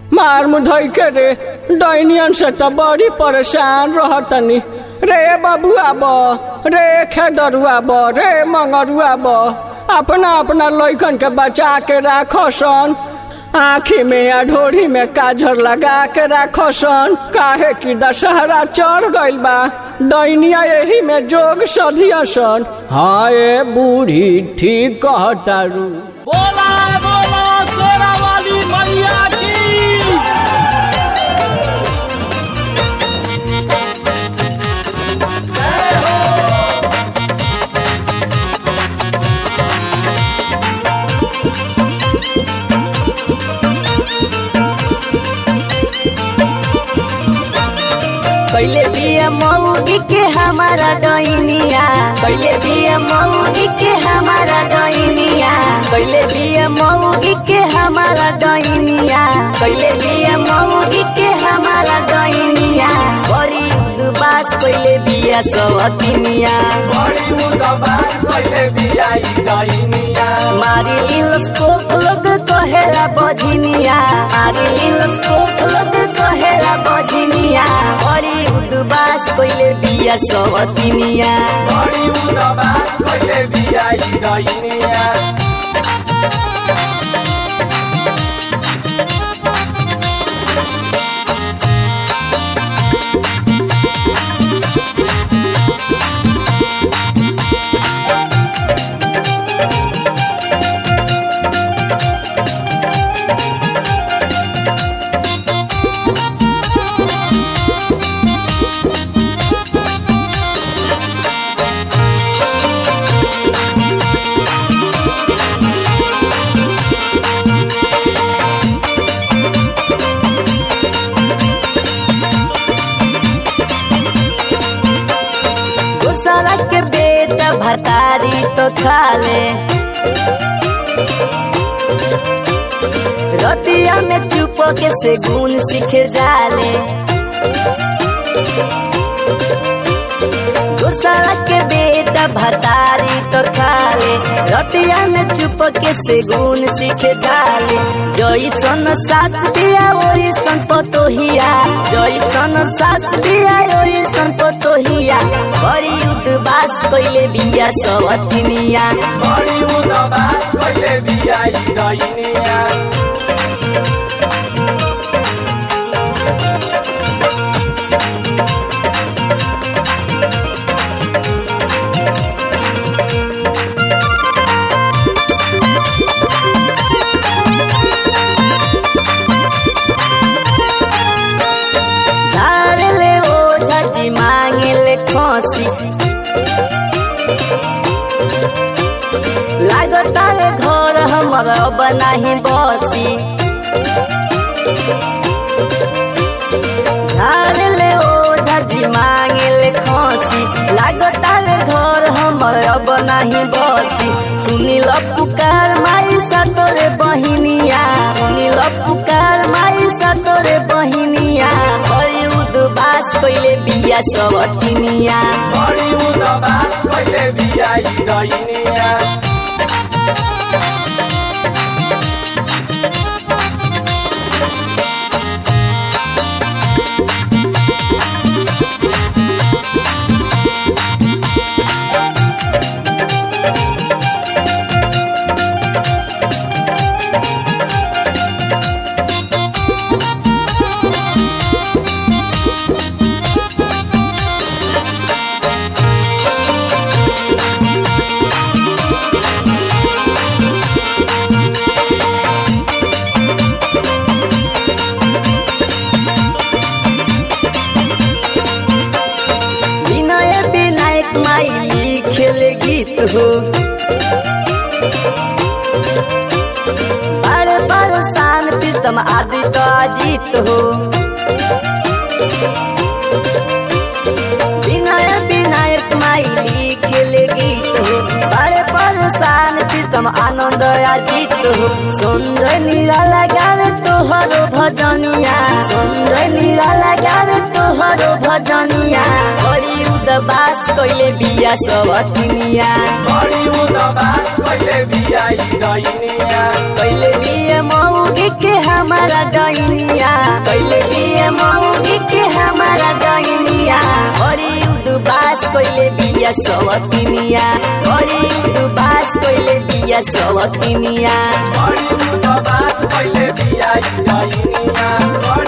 मार मुधई के रे डैनियन से तो बड़ी परेशान रहतनी रे बबुआ ब रे खेदरुआ ब रे मंगरुआ ब अपना अपना लइकन के बचा के राखो सन आँखी में या ढोरी में काजर लगा के राखो सन काहे कि दशहरा चढ़ गइल बा दैनिया यही में जोग सधिया सन हाँ ए बूढ़ी ठीक कहतारू बोला बोला शेरा वाली मैया की कैले दिया मौगी के हमारा डैनिया कैले दिया मौगी के हमारा डैनिया कैले दिया मौगी के हमारा डैनिया कैले दिया मौगी के हमारा डैनिया बड़ी उदबास कैले बिया सवतिनिया मारी लिलस कोक लोग कहेला बझिनिया मारी लिलस कोक लोग कहेला बझिनिया बड़ी उदबास कैले बिया सवतिनिया दूसरा के बेटा भतारी तो खाले रतिया में चुप के से गुण सीख जाले दूसरा के बेटा भतारी तो खाले रतिया में चुप के से गुण सीख जाले जैसन साथ दिया वही सन पतोहिया जैसन साथ दिया वही सन पतोहिया बड़ी उदबास कैले बिया सवतिनिया झाड़ ले ओ झाजी मांगे ले खोसी लागता है घर हमर अब नाही बसी झाड़ ले ओ झाजी मांगे ले खोसी लागता है घर हमर अब नाही बसी सुनी ल पुकार माई सतोरे बहिनिया सुनी ल पुकार माई सतोरे बहिनिया बड़ी उदबास कैले बिया सबतिनिया विनय विनायक माई लिखेल गीत हो बार बार शान प्रीतम आदि तो अजीत हो विनय विनायक माई लिखेल गीत हो बार बार शान प्रीतम आनंद अजीत हो सुंदर निराला गावे तोहरो भजनिया सुंदर निराला गावे तोहरो भजनिया बड़ी उदबास कैले बिया सबतिनिया कैले बिया मौगी के हमारा डैनिया कोइले बिया सवतिनिया बड़ी उदबास कोइले बिया सवतिनिया बड़ी मुदबास पहिले बिया ई डाइनिया बड़ी